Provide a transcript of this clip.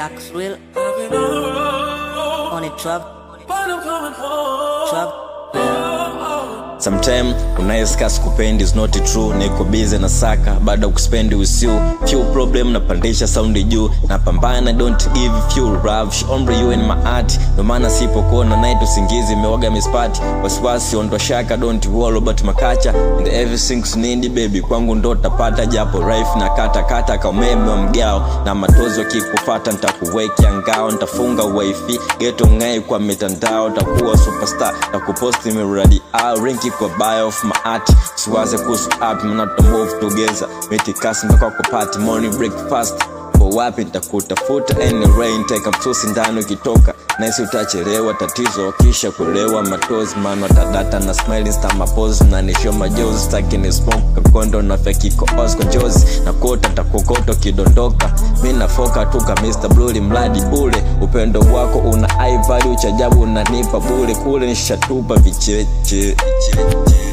Dax Real on a trap, trap. Sometime unayeska sikupendi is not true niko busy na saka baada ya kuspendi usiu few problem napandisha saundi juu napambana don't give few rush ombre you in my art ndo maana sipokuona night usingizi mewaga mispati wasiwasi ondoa shaka don't worry about makacha and everything need baby kwangu ndo tapata japo rife na kata kata ka umeme wa mgao na matozi wakikufata nitakuwekea ngao nitafunga wifi geto ngai kwa mitandao takuwa superstar takuposti miradi au rinki kwa bio of my art siwaze kuhusu app mnato move together mitikasi mpaka kwa party morning breakfast kwa wapi nitakutafuta anyway niteka msusi ndani ukitoka naisi utachelewa tatizo kisha kulewa matozi mano tadata na smiling star mapozi na nisho majozi staki ni smoke kakondo na fekiko osko njozi na kota takokoto kidondoka mi nafoka tuka Mr. Blue mradi ule upendo wako una high value chajabu unanipa bure kule nishatupa vicheche